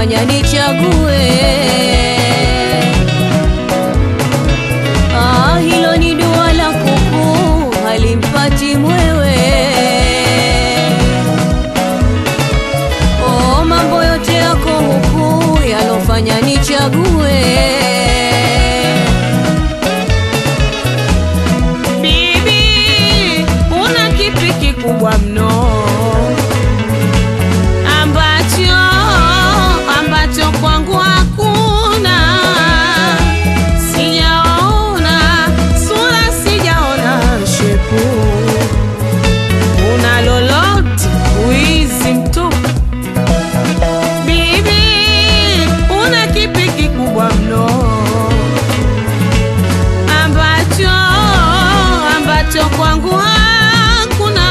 yalofanya nichague. Ah, hilo ni dua la kuku halimpati mwewe. Oh, mambo yote yako huku yalofanya nichague. Bibi, una kipi kikubwa mno ambacho ambacho kwangu hakuna? Sijaona sura, sijaona shepu, una lolote wizi mtupu. Bibi, una kipi kikubwa mno ambacho ambacho kwangu hakuna,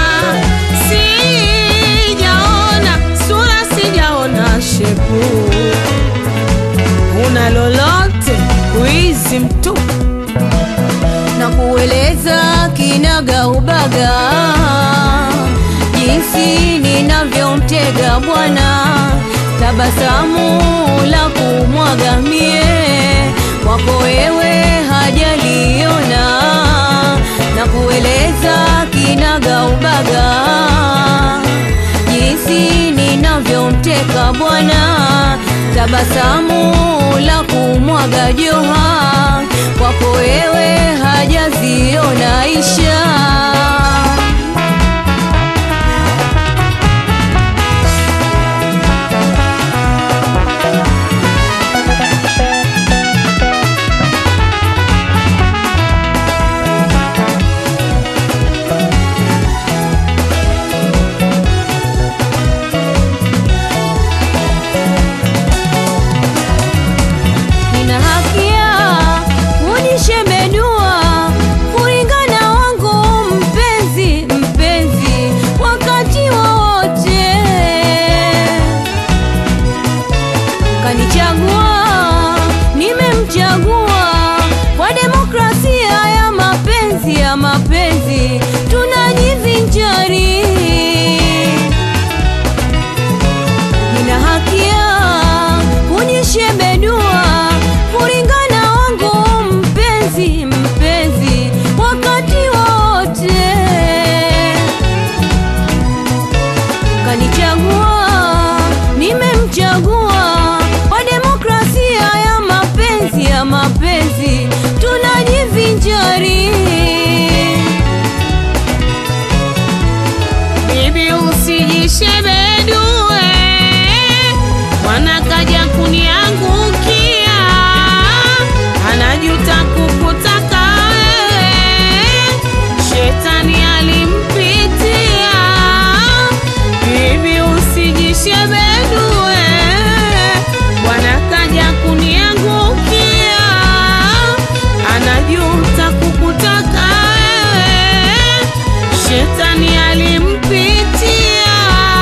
sijaona sura, sijaona shepu, una lolote wizi mtupu. na kueleza kinaga ubaga jinsi ninavyomtega bwana, tabasamu la kumwaga mie kwako wewe hajaliona, na kueleza kinaga ubaga jinsi ninavyomteka bwana, tabasamu la kumwaga joha kwako wewe hajaziona isha. Nina hakia unishemedua kulingana wangu mpenzi mpenzi wakati wowote kanichagua nimemchagua kwa demokrasia ya mapenzi ya mapenzi tunajivinjari nina hakia kunishebedua kulingana wangu mpenzi mpenzi wakati wote kanichagua nimemchagua kwa demokrasia ya mapenzi ya mapenzi tunajivinjari Bibi usijishebedue, mwana kaja kuniangukia, anajuta kukutaka wewe, shetani alimpitia. Bibi usijishebedue, mwana kaja kuniangukia, anajuta kukutaka wewe, shetani alimpitia.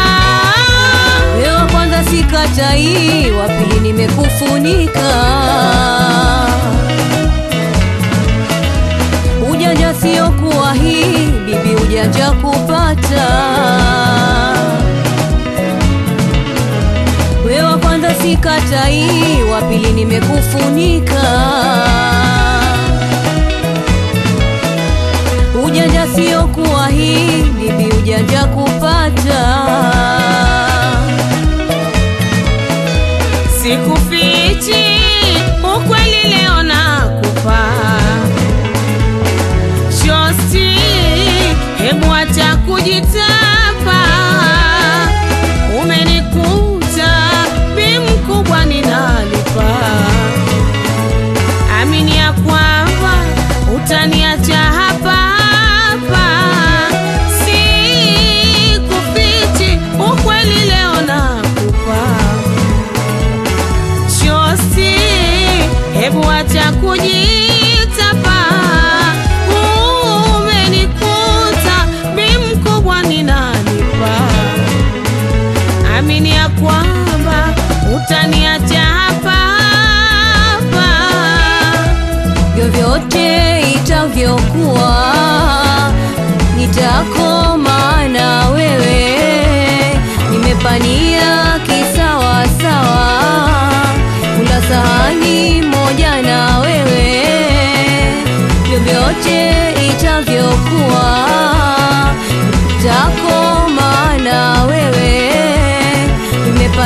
wewe kwanza sikatai wa pili nimekufunika ujanja sio kuwa hii bibi ujanja kupata wewe kwanza sikatai wa pili nimekufunika ujanja sio kuwa hii bibi ujanja kupata Sikufichi ukweli, leo nakupa shosti, hebu acha kujitapa. Umenikuta bi mkubwa, ninalipa. Amini ya kwamba utaniacha hapa hapa, sikufichi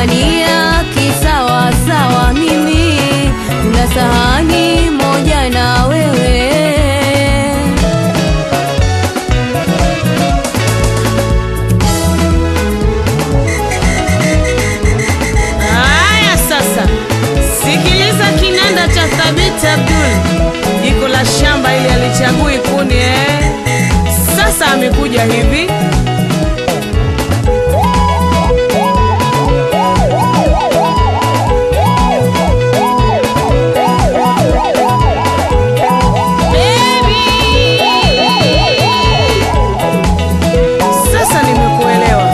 tunapambania kisawa sawa, mimi na sahani moja na wewe. Haya sasa, sikiliza kinanda cha Thabiti Abdul, jiko la shamba ili alichagui kuni eh. Sasa amekuja hivi Sasa nimekuelewa.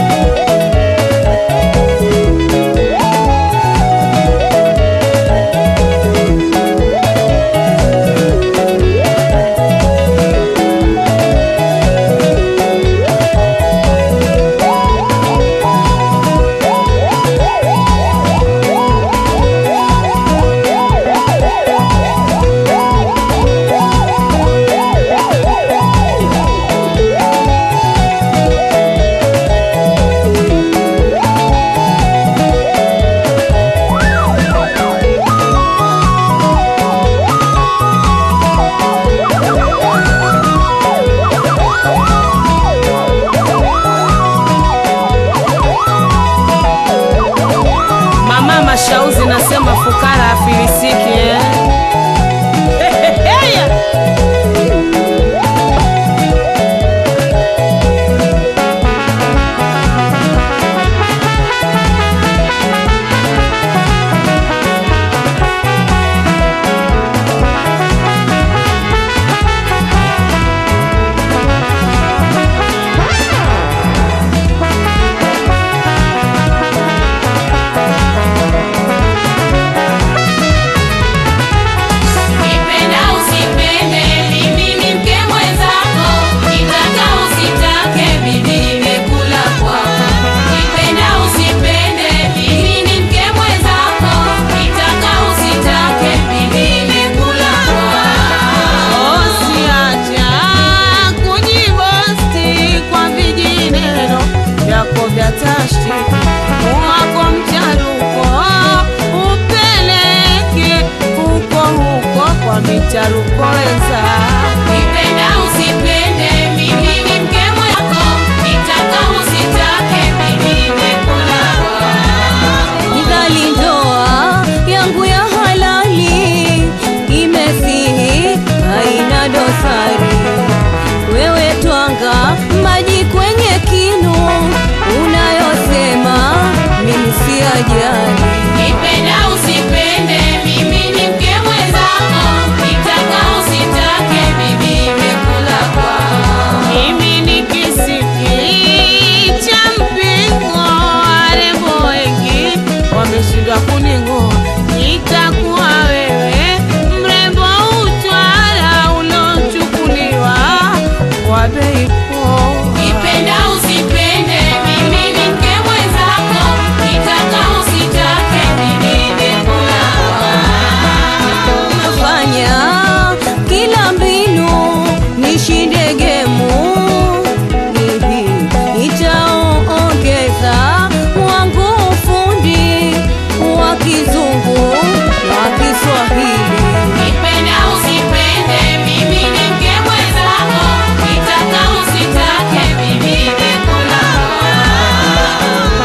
Mama Mashauzi nasema fukara afilisiki eh? Heheheya. Nipenda usipende, mimi ni mke mwenzako. Nitaka usitake, mimi nimekula kwako. Nipenda usipende, mimi ni mke mwenzako. Nitaka usitake, mimi nimekula kwako. Usiacha kujibosti kwa vijineno vyako vya tashti, wako mcharuko upeleke huko huko kwa micharuko wenza. Nipenda usipende, mimi ni mke mwenzako. Nitaka usitake, mimi nimekula kwako. Nidhali ndoa yangu ya halali imesihi, haina dosari. Wewe twanga maji kwenye kinu, unayosema mimi si ajali. Nipenda usipende, mimi ni mke mwenzako. Nitaka usitake, mimi nimekula kwako. Mimi ni kisiki cha mpingo, warembo wengi wameshindwa kuning'oa. Nitakuwa wewe mrembo utwara ulochukuliwa kwa bei poa. Nipenda usipende, mimi ni mke mwenzako. Nitaka usitake, mimi nimekula kwako. Nafanya kila mbinu nishinde gemu, hivi nitaongeza wangu ufundi wa kizungu na Kiswahili. Nipenda usipende, mimi ni mke mwenzako. Nitaka usitake, mimi nimekula kwako.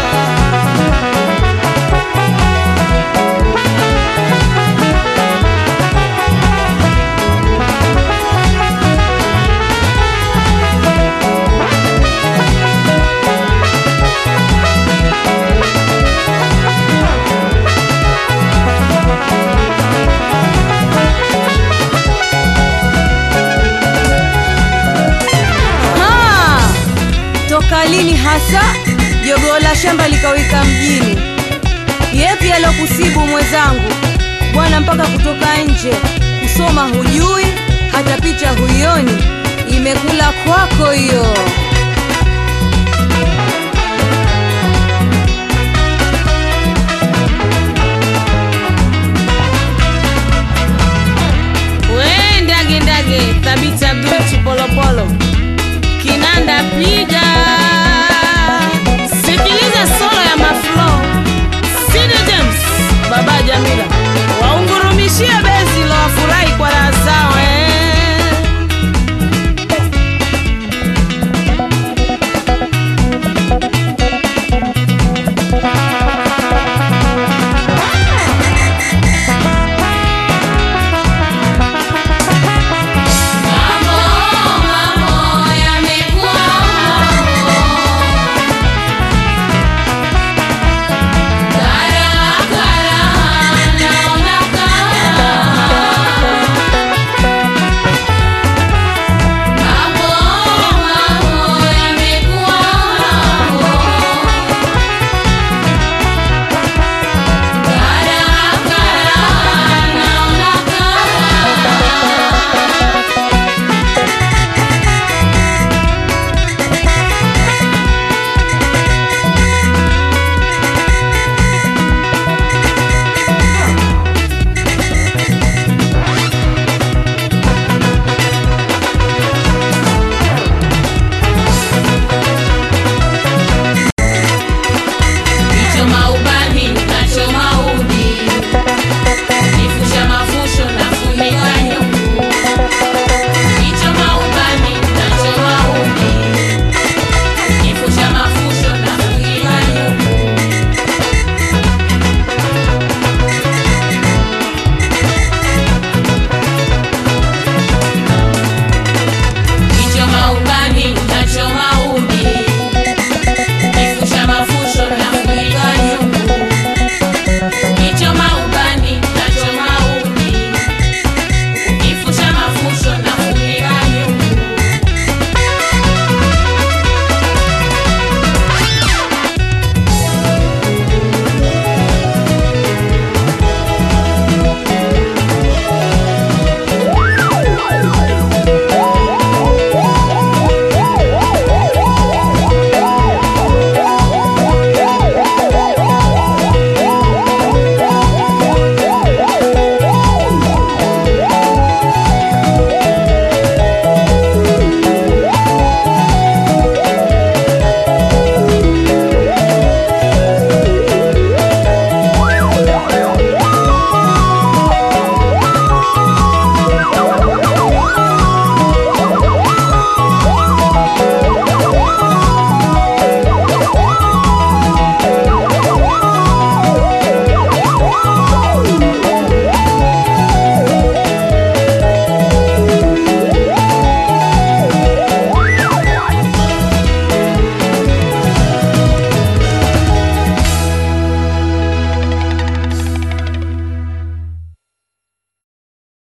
Ha! Toka lini hasa jogoo la shamba likawika mjini? Yepi alokusibu mwenzangu bwana, mpaka kutoka nje kusoma hujui, hata picha huioni, imekula kwako hiyo.